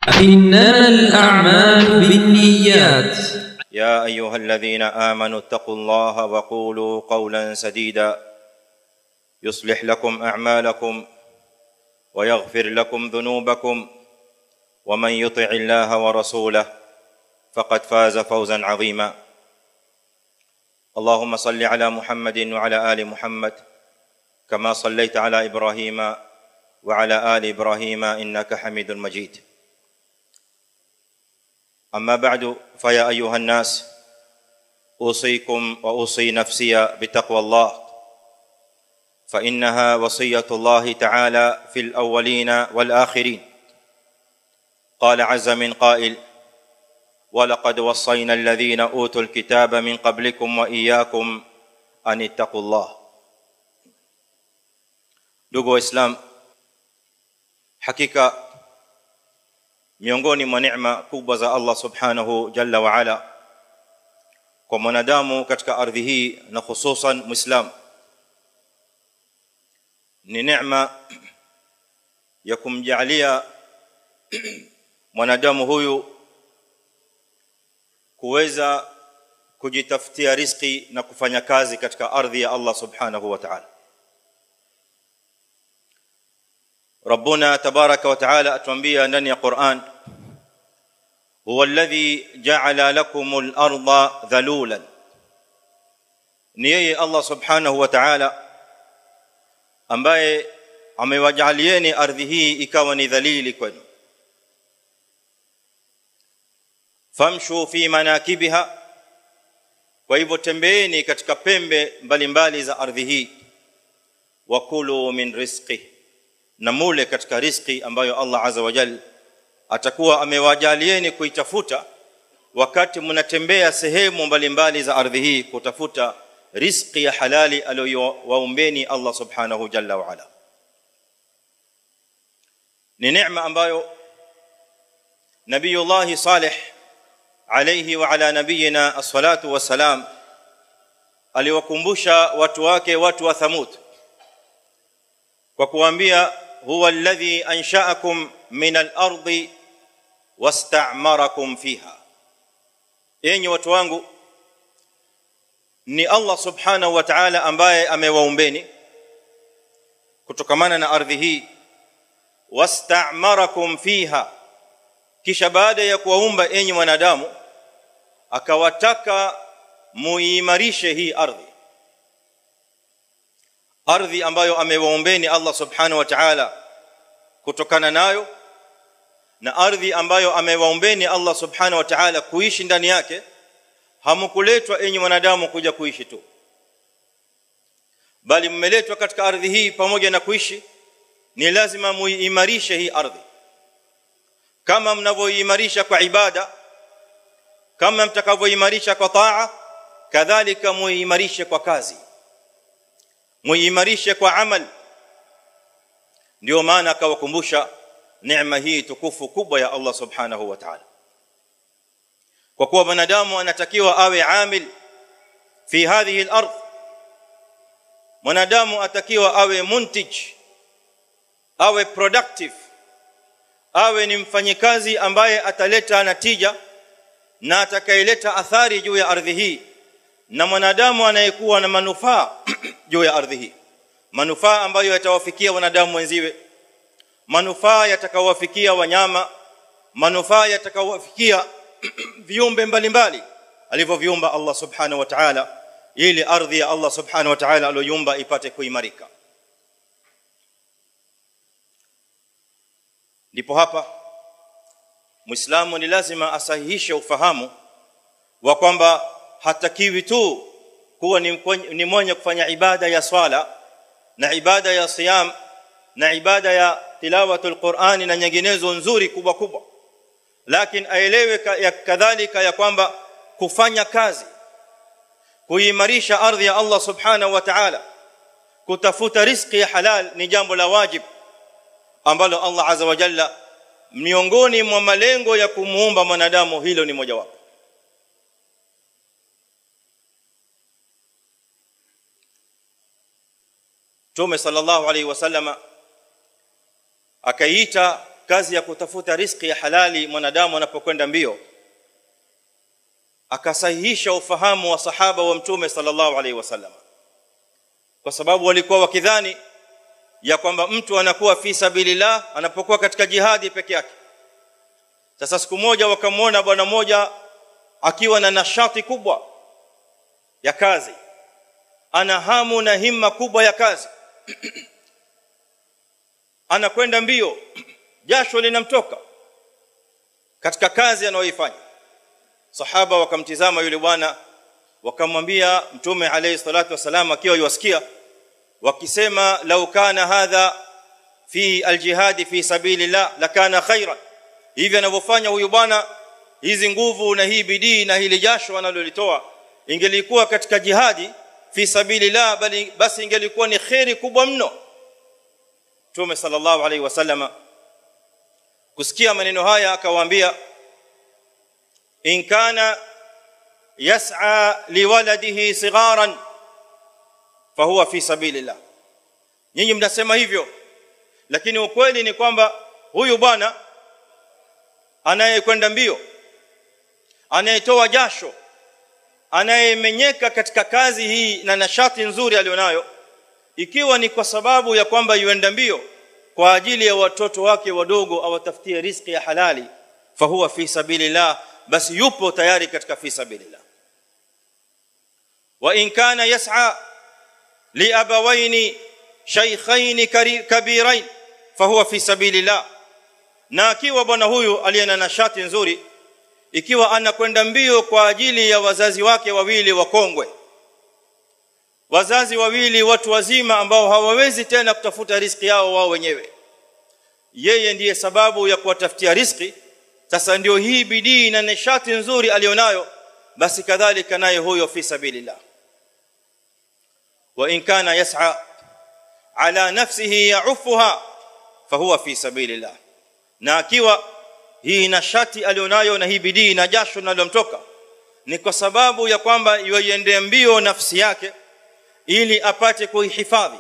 إنما الأعمال بالنيات يا ايها الذين امنوا اتقوا الله وقولوا قولا سديدا يصلح لكم اعمالكم ويغفر لكم ذنوبكم ومن يطع الله ورسوله فقد فاز فوزا عظيما اللهم صل على محمد وعلى ال محمد كما صليت على ابراهيم وعلى ال ابراهيم انك حميد مجيد اما بعد فيا ايها الناس اوصيكم واوصي نفسي بتقوى الله فانها وصيه الله تعالى في الاولين والاخرين قال عز من قائل ولقد وصينا الذين اوتوا الكتاب من قبلكم واياكم ان اتقوا الله ndugu waislam hakika miongoni mwa neema kubwa za Allah subhanahu jalla wa ala kwa mwanadamu katika ardhi hii na hususan muislam ni neema ya kumjalia mwanadamu huyu kuweza kujitafutia riziki na kufanya kazi katika ardhi ya Allah subhanahu wa ta'ala ربنا تبارك وتعالى اتوambia ndani ya Qur'an huwa alladhi ja'ala lakum al-ardha dhalulan ni yeye Allah subhanahu wa ta'ala ambaye amewajalieni ardhi hii ikawa ni dhalili kwenu famshu fi manakibiha kwa hivyo tembeeni katika pembe mbalimbali za ardhi hii wakulu min rizqihi na mule katika riski ambayo Allah azza wa jalla atakuwa amewajalieni kuitafuta wakati mnatembea sehemu mbalimbali za ardhi hii kutafuta riski ya halali aliyowaombeni Allah subhanahu jalla wa ala ni neema ambayo nabiyullah salih alayhi wa ala nabiyina as-salatu wassalam aliwakumbusha watu wake watu wa thamud kwa kuambia huwa alladhi ansha'akum min al-ardi wasta'marakum fiha enyi watu wangu ni Allah subhanahu wa ta'ala ambaye amewaumbeni kutokamana na ardhi hii wasta'marakum fiha kisha baada ya kuwaumba enyi wanadamu akawataka muimarishe hii ardhi ardhi ambayo amewaombeni Allah subhanahu wa ta'ala kutokana nayo na ardhi ambayo amewaombeni Allah subhanahu wa ta'ala kuishi ndani yake hamkuletwa enyi wanadamu kuja kuishi tu bali mmeletwa katika ardhi hii pamoja na kuishi ni lazima muimarishe hii ardhi kama mnavyoimarisha kwa ibada kama mtakavyoimarisha kwa taa kadhalika muimarishe kwa kazi muimarishe kwa amal ndio maana akawakumbusha neema hii tukufu kubwa ya Allah subhanahu wa ta'ala kwa kuwa mwanadamu anatakiwa awe amil fi hadhihi al-ardh mwanadamu atakiwa awe muntij awe productive awe ni mfanyikazi ambaye ataleta natija na atakayeleta athari juu ya ardhi hii na mwanadamu anayekuwa na manufaa juu ya ardhi hii manufaa ambayo yatawafikia wanadamu wenziwe manufaa yatakaowafikia wanyama manufaa yatakaowafikia viumbe mbalimbali alivyoviumba Allah subhanahu wa ta'ala ili ardhi ya Allah subhanahu wa ta'ala aliyoiumba ipate kuimarika ndipo hapa muislamu ni lazima asahihishe ufahamu wa kwamba hatakiwi tu kuwa ni, ni mwenye kufanya ibada ya swala na ibada ya siyam na ibada ya tilawatul qur'ani na nyinginezo nzuri kubwa kubwa lakini aelewe ka, ya kadhalika ya kwamba kufanya kazi kuimarisha ardhi ya Allah subhanahu wa ta'ala kutafuta riziki ya halal ni jambo la wajib ambalo Allah azza wa jalla miongoni mwa malengo ya kumuumba mwanadamu hilo ni mojawapo Mtume sallallahu alaihi wasallama akaiita kazi ya kutafuta riziki ya halali mwanadamu anapokwenda mbio akasahihisha ufahamu wa sahaba wa mtume sallallahu alaihi wasallam kwa sababu walikuwa wakidhani ya kwamba mtu anakuwa fi sabilillah anapokuwa katika jihadi peke yake sasa siku moja wakamwona bwana mmoja akiwa na nashati kubwa ya kazi ana hamu na himma kubwa ya kazi anakwenda mbio jasho linamtoka katika kazi anayoifanya sahaba wakamtizama yule bwana wakamwambia mtume alayhi salatu wasalam akiwa yuwasikia wakisema law kana hadha fi aljihad fi sabilillah lakana khairan hivi anavyofanya huyu bwana hizi nguvu na hii bidii na hili jasho analolitoa ingelikuwa katika jihadi fi sabilillah bali basi ingelikuwa ni khairi kubwa mno Mtume sallallahu alaihi wasallama kusikia maneno haya akawaambia in kana yas'a liwaladihi sigharan fahuwa fi sabilillah nyinyi mnasema hivyo lakini ukweli ni kwamba huyu bwana anayekwenda mbio anayetoa jasho anayemenyeka katika kazi hii na nashati nzuri alionayo ikiwa ni kwa sababu ya kwamba yuenda mbio kwa ajili ya watoto wake wadogo awatafutie riziki ya halali fahuwa fi sabilillah basi yupo tayari katika fi sabilillah wa in kana yas'a li abawaini shaykhain kabirain fahuwa fi sabilillah na akiwa bwana huyu aliye na nashati nzuri ikiwa anakwenda mbio kwa ajili ya wazazi wake wawili wakongwe wazazi wawili watu wazima ambao hawawezi tena kutafuta riziki yao wao wenyewe yeye ndiye sababu ya kuwatafutia riziki sasa ndio hii bidii na nishati nzuri alionayo basi kadhalika naye huyo fi sabilillah wa in kana yas'a ala nafsihi ya'ufuha fahuwa fi sabilillah na akiwa hii nashati alionayo na hii bidii na jasho linalomtoka ni kwa sababu ya kwamba yoiendea mbio nafsi yake ili apate kuihifadhi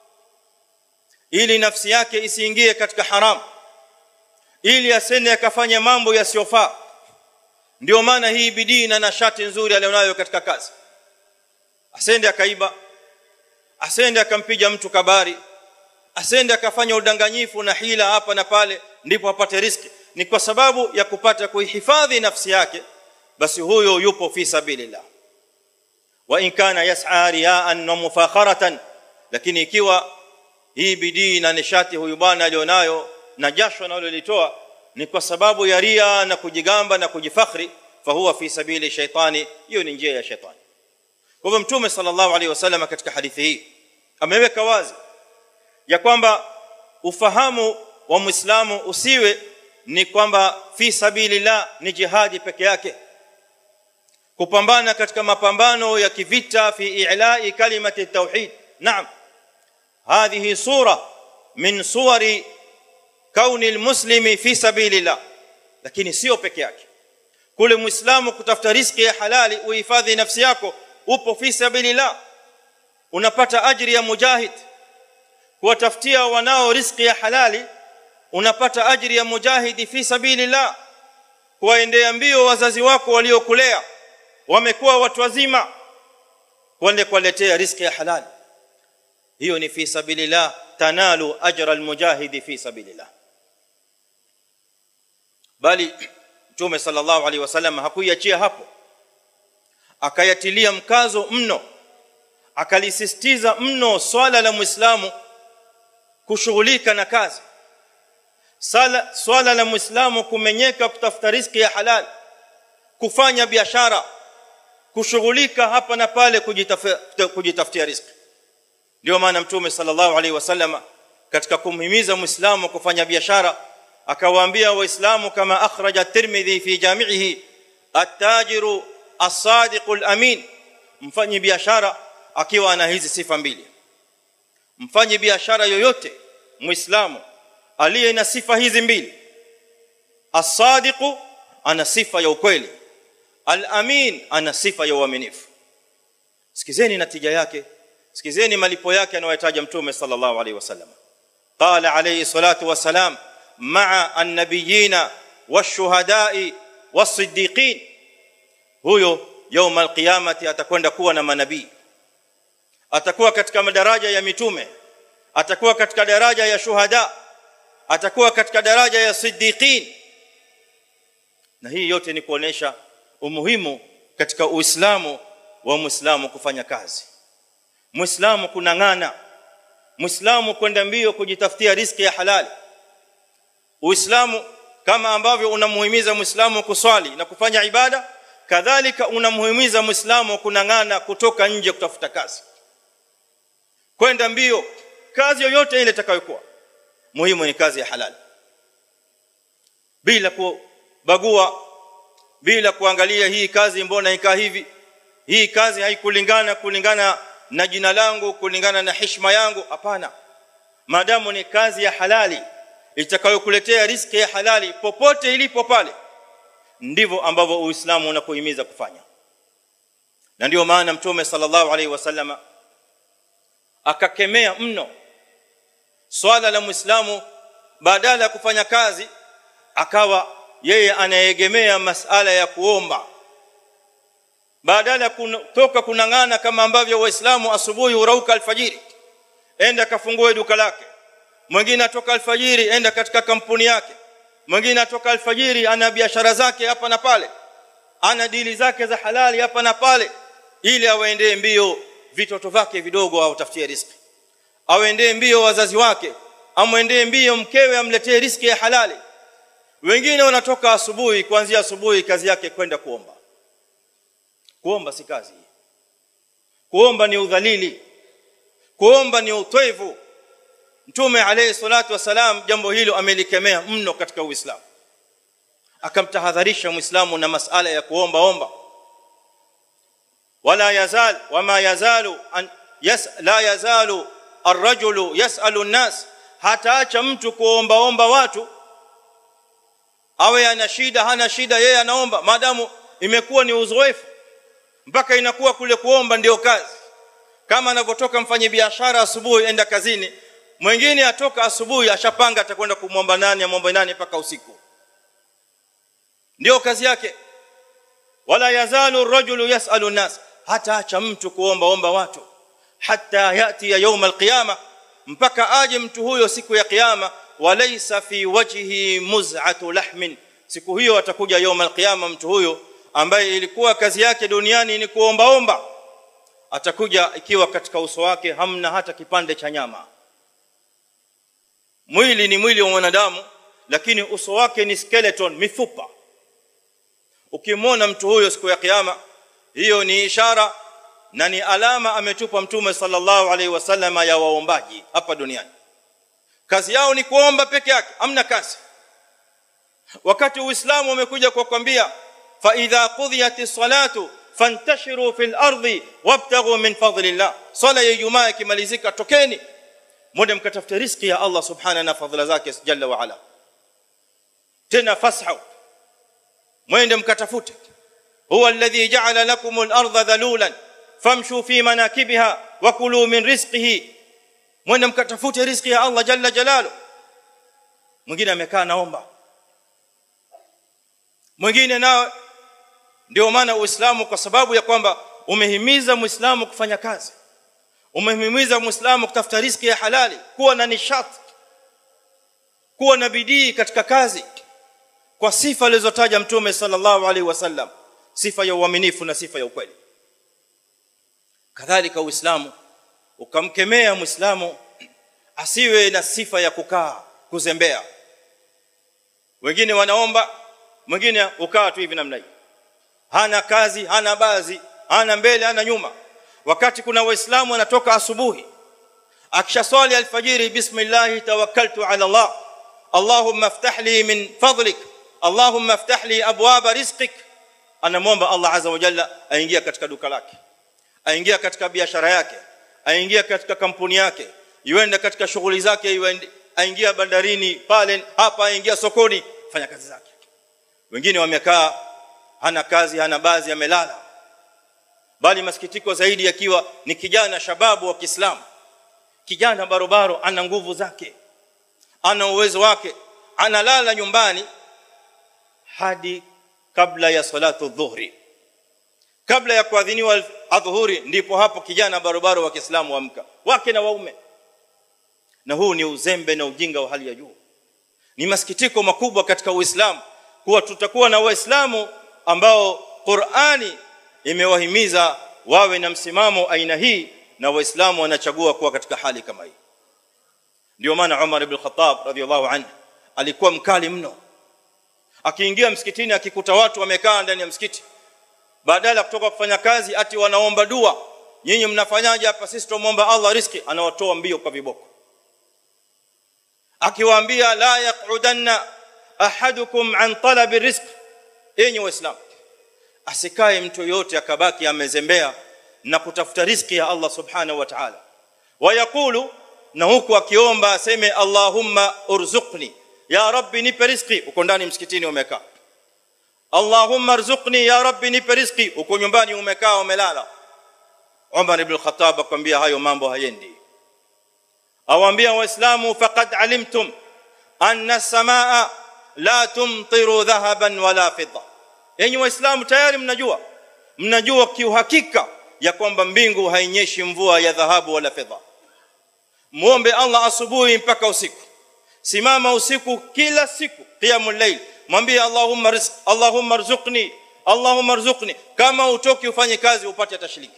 ili nafsi yake isiingie katika haramu ili asende akafanya mambo yasiyofaa ndio maana hii bidii na nashati nzuri alionayo katika kazi asende akaiba asende akampiga mtu kabari asende akafanya udanganyifu na hila hapa na pale ndipo apate riski ni kwa sababu ya kupata kuihifadhi nafsi yake basi huyo yupo fi sabilillah wa in kana yas'a riya'an wa mufakharatan lakini ikiwa hii bidii na nishati huyu bwana alionayo na jasho analolitoa ni kwa sababu ya ria na kujigamba na kujifakhri fahuwa fi sabili shaitani hiyo ni njia ya shaitani kwa hivyo mtume sallallahu alaihi wasallam katika hadithi hii ameweka wazi ya kwamba ufahamu wa muislamu usiwe ni kwamba fi sabilillah ni jihadi peke yake kupambana katika mapambano ya kivita fi i'la'i kalimati tauhid naam hadhihi sura min suwari kauni almuslimi fi sabilillah lakini sio peke yake kule muislamu kutafuta riziki ya halali uhifadhi nafsi yako upo fi sabilillah unapata ajiri ya mujahid kuwatafutia wanao riziki ya halali unapata ajiri ya mujahidi fi sabilillah kuwaendea mbio wazazi wako waliokulea wamekuwa watu wazima kwende kuwaletea riziki ya halali hiyo ni fi sabilillah tanalu ajra almujahidi fi sabilillah bali mtume sallallahu alaihi wasallam hakuiachia hapo akayatilia mkazo mno akalisisitiza mno swala la muislamu kushughulika na kazi sala swala la muislamu kumenyeka kutafuta riziki ya halal kufanya biashara kushughulika hapa na pale kujitafutia kujitafutia riziki ndio maana mtume sallallahu alaihi wasallam katika kumhimiza muislamu kufanya biashara akawaambia waislamu kama akhraja tirmidhi fi jami'ihi at-tajiru as-sadiqu al-amin mfanyi biashara akiwa ana hizi sifa mbili mfanyi biashara yoyote muislamu aliye na sifa hizi mbili as-sadiqu ana sifa ya ukweli al-amin ana sifa ya uaminifu sikizeni natija yake sikizeni malipo yake anayotaja mtume sallallahu alaihi wasallam qala alayhi salatu wasalam ma'a an-nabiyina wash-shuhada'i was-siddiqin huyo يوم القيامه atakwenda kuwa na manabii atakuwa katika madaraja ya mitume atakuwa katika daraja ya shuhada atakuwa katika daraja ya siddiqin na hii yote ni kuonesha umuhimu katika uislamu wa muislamu kufanya kazi muislamu kunang'ana muislamu kwenda mbio kujitafutia riziki ya halali uislamu kama ambavyo unamuhimiza muislamu kuswali na kufanya ibada kadhalika unamuhimiza muislamu kunang'ana kutoka nje kutafuta kazi kwenda mbio kazi yoyote ile itakayokuwa muhimu ni kazi ya halali bila kubagua bila kuangalia hii kazi mbona ikaa hivi hii kazi haikulingana kulingana na jina langu kulingana na heshima yangu hapana maadamu ni kazi ya halali itakayokuletea riziki ya halali popote ilipo pale ndivyo ambavyo uislamu unakuhimiza kufanya na ndio maana mtume sallallahu alaihi wasallama akakemea mno swala la muislamu badala ya kufanya kazi akawa yeye anaegemea masala ya kuomba badala ya kutoka kunang'ana kama ambavyo waislamu asubuhi urauka alfajiri enda kafungue duka lake mwingine atoka alfajiri enda katika kampuni yake mwingine atoka alfajiri ana biashara zake hapa na pale ana dili zake za halali hapa na pale ili awaendee mbio vitoto vyake vidogo au tafutie riziki awaendee mbio wazazi wake amwendee mbio mkewe amletee riziki ya halali wengine wanatoka asubuhi kuanzia asubuhi kazi yake kwenda kuomba kuomba si kazi kuomba ni udhalili kuomba ni utwevu mtume alayhi salatu wasalam jambo hilo amelikemea mno katika uislamu akamtahadharisha muislamu na masala ya kuomba omba wala yazal wama yazalu an yas la yazalu arrajulu yasalu an-nas hataacha mtu kuomba omba watu awe ana shida hana shida yeye anaomba maadamu imekuwa ni uzoefu mpaka inakuwa kule kuomba ndio kazi kama anavyotoka mfanye biashara asubuhi enda kazini mwingine atoka asubuhi ashapanga atakwenda kumwomba nani amwombe nani mpaka usiku ndio kazi yake wala yazalu rajulu yasalu nas hata acha mtu kuomba omba watu hatta yati ya يوم القيامه mpaka aje mtu huyo siku ya kiyama walaysa fi wajhi muz'atu lahmin siku hiyo atakuja يوم القيامه mtu huyo ambaye ilikuwa kazi yake duniani ni kuomba omba atakuja ikiwa katika uso wake hamna hata kipande cha nyama mwili ni mwili wa mwanadamu lakini uso wake ni skeleton mifupa ukimwona mtu huyo siku ya kiyama hiyo ni ishara na ni alama ametupa mtume sallallahu alaihi wasallam ya waombaji hapa duniani kazi yao ni kuomba peke yake amna kazi wakati uislamu umekuja kwa kwambia fa idha qudhiyatis salatu fantashiru fil ardi wabtaghu min fadlillah sala ya ijumaa ikimalizika tokeni mwende mkatafute riziki ya Allah subhanahu na fadhila zake jalla wa ala tena fashu mwende mkatafute huwa alladhi ja'ala lakum al-ardha dhalulan famshu fi manakibiha wa kulu min rizqihi mwende mkatafute riziki ya Allah jalla jalalu mwingine amekaa naomba mwingine nao ndio maana uislamu kwa sababu ya kwamba umehimiza muislamu kufanya kazi umehimiza muislamu kutafuta riziki ya halali kuwa na nishati kuwa na bidii katika kazi kwa sifa alizotaja mtume sallallahu alaihi wasallam sifa ya uaminifu na sifa ya ukweli kadhalika uislamu ukamkemea muislamu asiwe na sifa ya kukaa kuzembea wengine wanaomba mwingine ukaa tu hivi namna hii hana kazi hana bazi hana mbele hana nyuma wakati kuna waislamu wanatoka asubuhi akishaswali alfajiri bismillah tawakkaltu ala allah allahumma iftah li min fadlik allahumma iftah li abwaba rizqik anamwomba allah azza wa jalla aingia katika duka lake aingia katika biashara yake aingia katika kampuni yake yuenda katika shughuli zake yuende aingia bandarini pale hapa aingia sokoni fanya kazi zake wengine wamekaa hana kazi hana baadhi amelala bali masikitiko zaidi yakiwa ni kijana shababu wa Kiislamu kijana barobaro ana nguvu zake ana uwezo wake analala nyumbani hadi kabla ya salatu dhuhri kabla ya kuadhiniwa adhuhuri ndipo hapo kijana barobaro wa Kiislamu amka wake na waume na huu ni uzembe na ujinga wa hali ya juu ni masikitiko makubwa katika Uislamu kuwa tutakuwa na waislamu ambao Qur'ani imewahimiza wawe na msimamo aina hii na waislamu wanachagua kuwa katika hali kama hii ndio maana Umar ibn Khattab radhiallahu anhu alikuwa mkali mno akiingia msikitini akikuta watu wamekaa ndani ya msikiti badala kutoka kufanya kazi ati wanaomba dua nyinyi mnafanyaje hapa sisi tumuomba Allah riski anawatoa mbio kwa viboko akiwaambia la yaqudanna ahadukum an talab rizq enyi waislamu asikae mtu yote akabaki amezembea na kutafuta riziki ya Allah subhanahu wa ta'ala wayakulu na huku akiomba aseme Allahumma urzuqni ya rabbi nipe riziki uko ndani msikitini umekaa Allahumma arzuqni ya rabbi nipe riziki uko nyumbani umekaa umelala Umar ibn Khattab akwambia hayo mambo hayendi awaambia waislamu faqad alimtum anna as-samaa la tumtiru dhahaban wala fidda enyi waislamu tayari mnajua mnajua kiuhakika ya kwamba mbingu hainyeshi mvua ya dhahabu wala fedha muombe Allah asubuhi mpaka usiku simama usiku kila siku qiyamul layl mwambie Allahumma rizq Allahumma rzuqni Allahumma rzuqni kama utoki ufanye kazi upate hata shilingi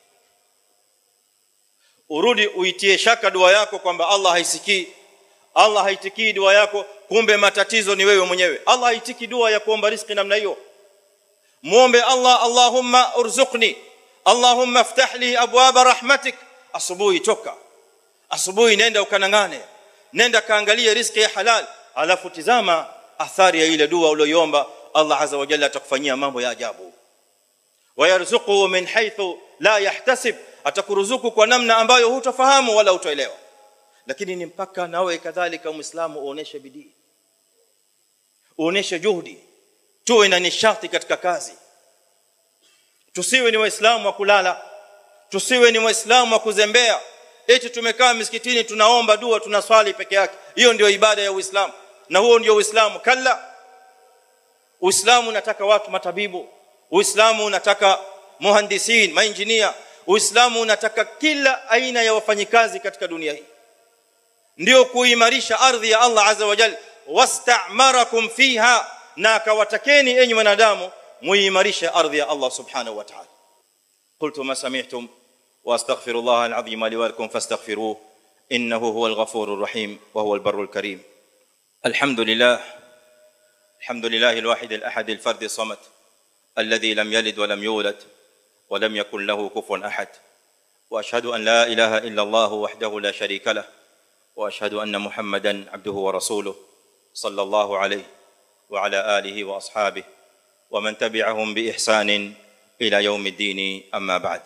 urudi uitie shaka dua yako kwamba Allah haisikii Allah haitikii dua yako kumbe matatizo ni wewe mwenyewe Allah haitiki dua ya kuomba riziki namna hiyo muombe Allah Allahumma urzuqni Allahumma iftah li abwaba rahmatik asubuhi toka asubuhi nenda ukanangane nenda kaangalie riziki ya halal alafu tizama athari ya ile dua uliyoomba Allah azza wa jalla atakufanyia mambo ya ajabu wayarzuquhu min haythu la yahtasib atakuruzuku kwa namna ambayo hutafahamu wala utaelewa lakini ni mpaka nawe kadhalika muislamu uoneshe bidii uoneshe juhudi tuwe na nishati katika kazi tusiwe ni waislamu wa kulala tusiwe ni waislamu wa kuzembea eti tumekaa misikitini tunaomba dua tunaswali peke yake hiyo ndio ibada ya uislamu na huo ndio uislamu kalla uislamu unataka watu matabibu uislamu unataka muhandisin mainjinia uislamu unataka kila aina ya wafanyikazi katika dunia hii ndio kuimarisha ardhi ya Allah azza wa jalla wastamarakum fiha na akawatakeni enyi wanadamu muimarishe ardhi ya Allah subhanahu wa ta'ala qultu ma sami'tum واستغفر الله العظيم لي ولكم فاستغفروه انه هو الغفور الرحيم وهو البر الكريم الحمد لله الحمد لله الواحد الاحد الفرد الصمد الذي لم يلد ولم يولد ولم يكن له كفوا احد واشهد ان لا اله الا الله وحده لا شريك له واشهد ان محمدا عبده ورسوله صلى الله عليه وعلى اله واصحابه ومن تبعهم باحسان الى يوم الدين اما بعد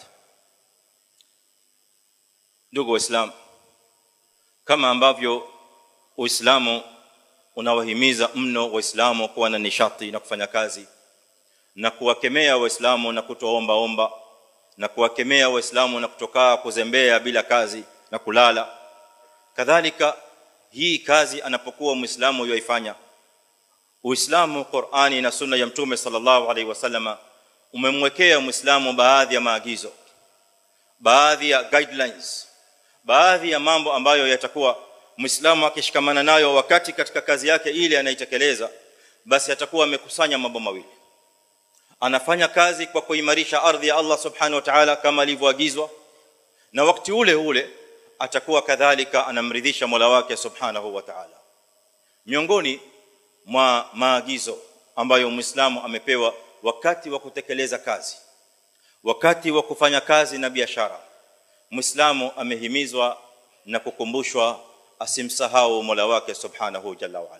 ndugu waislamu kama ambavyo uislamu unawahimiza mno waislamu kuwa na nishati na kufanya kazi na kuwakemea waislamu na kutoomba omba na kuwakemea waislamu na kutokaa kuzembea bila kazi na kulala kadhalika hii kazi anapokuwa muislamu yoifanya uislamu qurani na sunna ya mtume sallallahu alaihi wasallama umemwekea muislamu baadhi ya maagizo baadhi ya guidelines baadhi ya mambo ambayo yatakuwa muislamu akishikamana nayo wakati katika kazi yake ile anaitekeleza basi atakuwa amekusanya mambo mawili anafanya kazi kwa kuimarisha ardhi ya Allah subhanahu wa ta'ala kama alivyoagizwa na wakati ule ule atakuwa kadhalika anamridhisha Mola wake subhanahu wa ta'ala miongoni mwa maagizo ambayo muislamu amepewa wakati wa kutekeleza kazi wakati wa kufanya kazi na biashara muislamu amehimizwa na kukumbushwa asimsahau Mola wake subhanahu jalla wa ala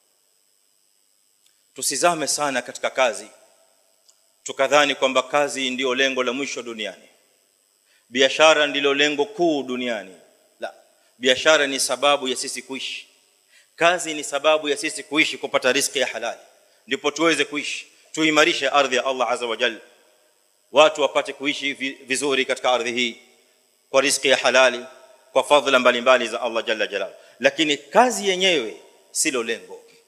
tusizame sana katika kazi tukadhani kwamba kazi ndiyo lengo la mwisho duniani biashara ndilo lengo kuu duniani la biashara ni sababu ya sisi kuishi kazi ni sababu ya sisi kuishi kupata riziki ya halali ndipo tuweze kuishi tuimarishe ardhi ya Allah azza wa jalla watu wapate kuishi vizuri katika ardhi hii kwa riziki ya halali kwa fadhila mbalimbali za Allah jalla jalal lakini kazi yenyewe silo lengo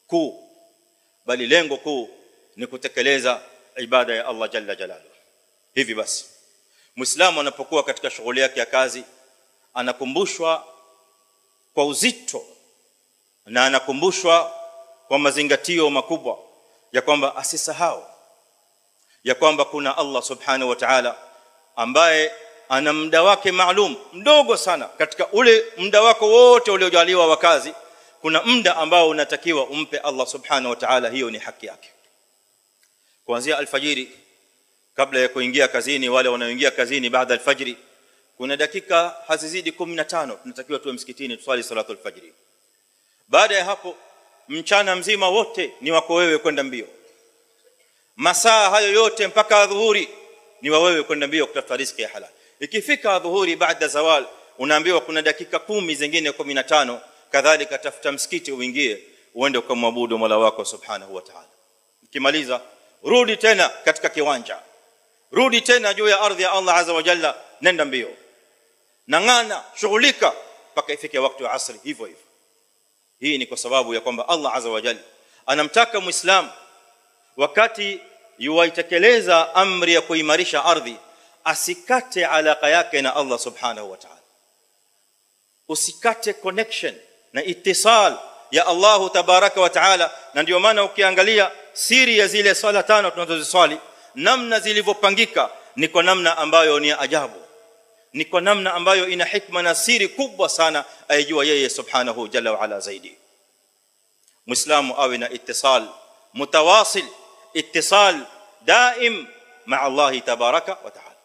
kuu bali lengo kuu ni kutekeleza ibada ya Allah jalla jalaluhu hivi basi muislamu anapokuwa katika shughuli yake ya kazi anakumbushwa kwa uzito na anakumbushwa kwa mazingatio makubwa ya kwamba asisahau ya kwamba kuna Allah subhanahu wa ta'ala ambaye ana muda wake maalum mdogo sana katika ule muda wako wote uliojaliwa wa kazi kuna muda ambao unatakiwa umpe Allah subhanahu wa ta'ala hiyo ni haki yake kuanzia alfajiri kabla ya kuingia kazini wale wanaoingia kazini baada alfajiri kuna dakika hazizidi 15 tunatakiwa tuwe msikitini tuswali salatu alfajiri baada ya hapo mchana mzima wote ni wako wewe kwenda mbio masaa hayo yote mpaka dhuhuri ni wa wewe kwenda mbio kutafuta riziki ya halal ikifika dhuhuri baada zawal unaambiwa kuna dakika kumi zingine 15 kadhalika tafuta msikiti uingie uende ukamwabudu Mola wako subhanahu wa ta'ala ukimaliza rudi tena katika kiwanja rudi tena juu ya ardhi ya Allah azza wa jalla nenda mbio nangana shughulika mpaka ifike wakati wa asri hivyo hivyo hii ni kwa sababu ya kwamba Allah azza wa jalla anamtaka muislamu wakati yuwaitekeleza amri ya kuimarisha ardhi asikate alaka yake na Allah subhanahu wa ta'ala usikate connection na itisal ya Allah tabaraka wa ta'ala na ndio maana ukiangalia siri ya zile swala tano tunazoziswali namna zilivyopangika ni kwa namna ambayo ni ajabu ni kwa namna ambayo ina hikma na siri kubwa sana aijua yeye subhanahu jalla wa ala zaidi muislamu awe na ittisal mutawasil ittisal daim ma Allah tabaraka wa ta'ala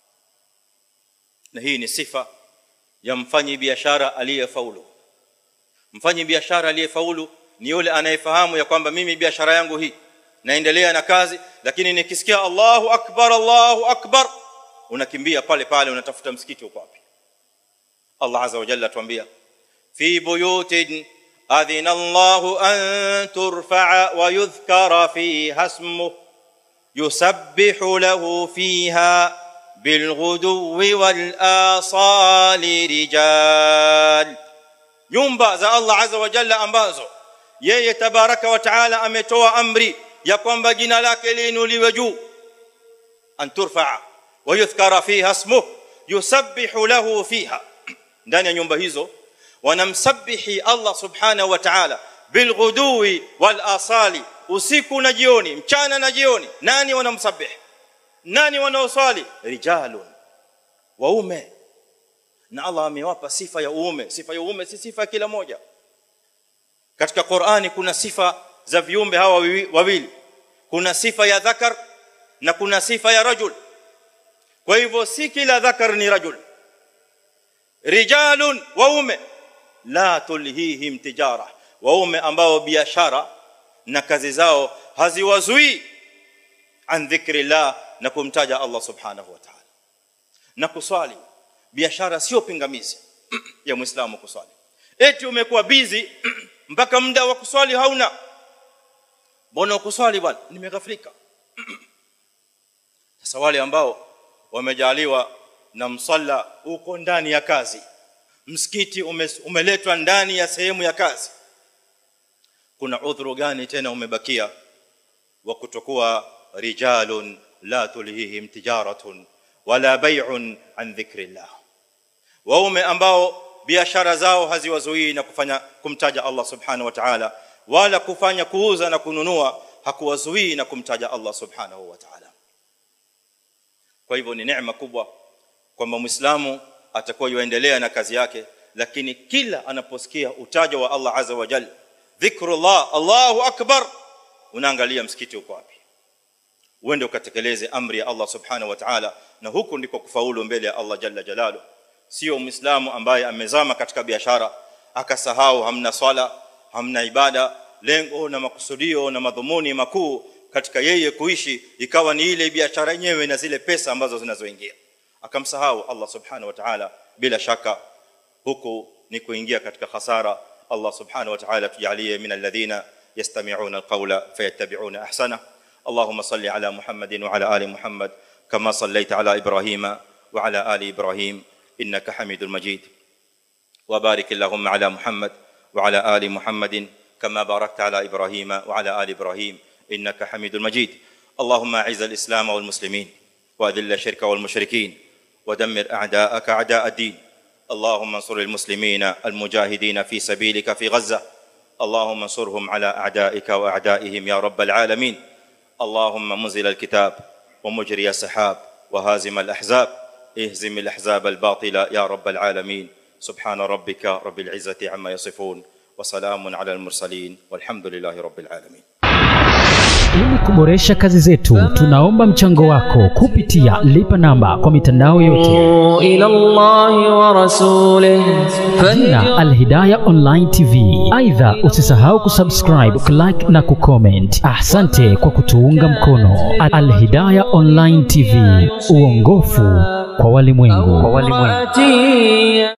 na hii ni sifa ya mfanyi biashara aliyefaulu mfanyi biashara aliyefaulu ni yule anayefahamu ya kwamba mimi biashara yangu hii naendelea na kazi lakini nikisikia Allahu akbar Allahu akbar unakimbia pale pale unatafuta msikiti uko wapi Allah azza wa jalla tuambia fi buyutin adhina Allahu an turfa'a wa yudhkara fiha ismuhu yusabbihu lahu fiha bilghuduwi wal asali rijal nyumba za Allah azza wa jalla ambazo yeye tabaraka wa taala ametoa amri ya kwamba jina lake liinuliwe juu an turfa'a wa yudhkara fiha ismuhu yusabbihu lahu fiha ndani ya nyumba hizo wanamsabihi Allah subhanahu wa ta'ala bilghuduwi wal asali usiku na jioni mchana na jioni nani wanamsabih nani wanaoswali rijalun waume na Allah amewapa sifa ya uume sifa ya uume si sifa kila moja katika Qur'ani kuna sifa za viumbe hawa wawili kuna sifa ya dhakar na kuna sifa ya rajul kwa hivyo si kila dhakar ni rajul rijalun waume la tulhihim tijara waume ambao biashara na kazi zao haziwazui an dhikrillah na kumtaja Allah subhanahu wa ta'ala na kuswali biashara sio pingamizi ya muislamu kuswali eti umekuwa busy mpaka muda wa kuswali hauna mbona kuswali bwana nimeghafilika sasa wale ambao wamejaliwa na msalla uko ndani ya kazi msikiti ume, umeletwa ndani ya sehemu ya kazi kuna udhuru gani tena umebakia wa kutokuwa rijalun la tulhihim tijaratun wala bay'un an dhikrillah waume ambao biashara zao haziwazuii na kufanya kumtaja Allah subhanahu wa ta'ala wala kufanya kuuza na kununua hakuwazuii na kumtaja Allah subhanahu wa ta'ala kwa hivyo ni neema kubwa kwamba muislamu atakuwa yuendelea na kazi yake lakini kila anaposikia utajo wa Allah azza wa jalla dhikrullah Allahu akbar unaangalia msikiti uko wapi uende ukatekeleze amri ya Allah subhanahu wa ta'ala na huko ndiko kufaulu mbele ya Allah jalla jalalu sio muislamu ambaye amezama katika biashara akasahau hamna swala hamna ibada lengo na makusudio na madhumuni makuu katika yeye kuishi ikawa ni ile biashara yenyewe na zile pesa ambazo zinazoingia akamsahau Allah subhanahu wa ta'ala bila shaka huku ni kuingia katika hasara Allah subhanahu wa ta'ala tujalie min alladhina yastami'una alqawla fayattabi'una ahsana اللهم صل على محمد وعلى ال محمد كما صليت على ابراهيم وعلى ال ابراهيم انك حميد مجيد وبارك اللهم على محمد وعلى ال محمد كما باركت على ابراهيم وعلى ال ابراهيم انك حميد مجيد اللهم اعز الاسلام والمسلمين واذل الشرك والمشركين ودمر اعداءك اعداء الدين اللهم انصر المسلمين المجاهدين في سبيلك في غزه اللهم انصرهم على اعدائك واعدائهم يا رب العالمين اللهم منزل الكتاب ومجري السحاب وهازم الاحزاب اهزم الاحزاب الباطله يا رب العالمين سبحان ربك رب العزه عما يصفون وسلام على المرسلين والحمد لله رب العالمين Ili kuboresha kazi zetu, tunaomba mchango wako kupitia lipa namba kwa mitandao yote, إلى الله ورسوله jina Alhidaya Online TV. Aidha, usisahau kusubscribe, kulike na kucomment. Asante kwa kutuunga mkono. Alhidaya Online TV, uongofu kwa walimwengu. فهدي